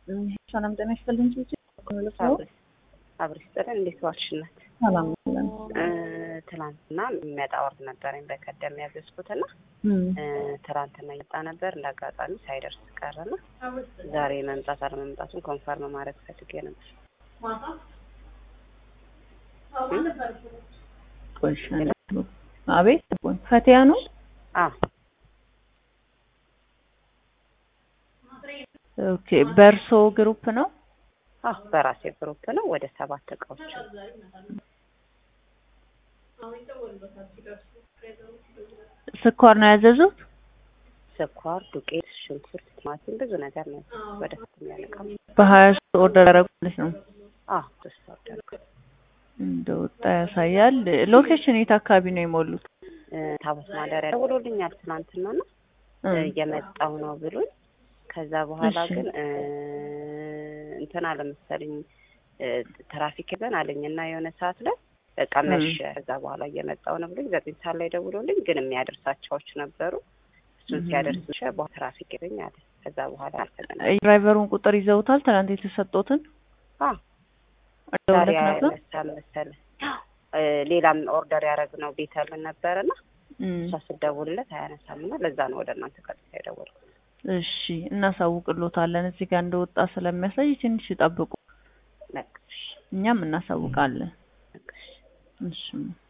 ሰላም ጤና ይስጥልኝ። አብሬ ስጥልን እንዴት ዋልሽ እናት? ሰላም ነን። ትናንትና የሚመጣ ወርድ ነበረኝ በቀደም ያዘዝኩትና ትናንትና እየመጣ ነበር እንደ አጋጣሚ ሳይደርስ ቀረና ዛሬ መምጣት አለመምጣቱን ኮንፈርም ማድረግ ፈልጌ ነበር። አቤት ፈቲያ ነው። አዎ ኦኬ በእርሶ ግሩፕ ነው? አዎ በራሴ ግሩፕ ነው። ወደ ሰባት እቃዎች ስኳር ነው ያዘዙት? ስኳር፣ ዱቄት፣ ሽንኩርት፣ ቲማቲም ብዙ ነገር ነው ወደ ስት የሚያለቃ በሀያ ሶስት ኦርደር ያደረጉልሽ ነው? አዎ ሶስት ኦርደር እንደወጣ ያሳያል። ሎኬሽን የት አካባቢ ነው የሞሉት? ታቦት ማደሪያ ደውሎልኛል ትናንትና ነው እየመጣው ነው ብሎኝ ከዛ በኋላ ግን እንትን አለ መሰለኝ ትራፊክ ይዘን አለኝ እና የሆነ ሰዓት ላይ በቃ መሸ። ከዛ በኋላ እየመጣው ነው ብሎኝ ዘጠኝ ሰዓት ላይ ደውሎልኝ ግን የሚያደርሳቸዎች ነበሩ። እሱን ሲያደርስ መሸ። በኋላ ትራፊክ ይዘኝ አለ። ከዛ በኋላ አልተገናኘንም። ድራይቨሩን ቁጥር ይዘውታል? ትናንት የተሰጡትን ዛሬ አይነሳም መሰለኝ። ሌላም ኦርደር ያደረግነው ቤተልን ነበረና እሷ ስደውልለት አያነሳም እና ለዛ ነው ወደ እናንተ ቀጥታ የደወልኩት። እሺ እናሳውቅሎታለን። እዚህ ጋር እንደወጣ ስለሚያሳይ ትንሽ ይጠብቁ፣ እኛም እናሳውቃለን። እሺ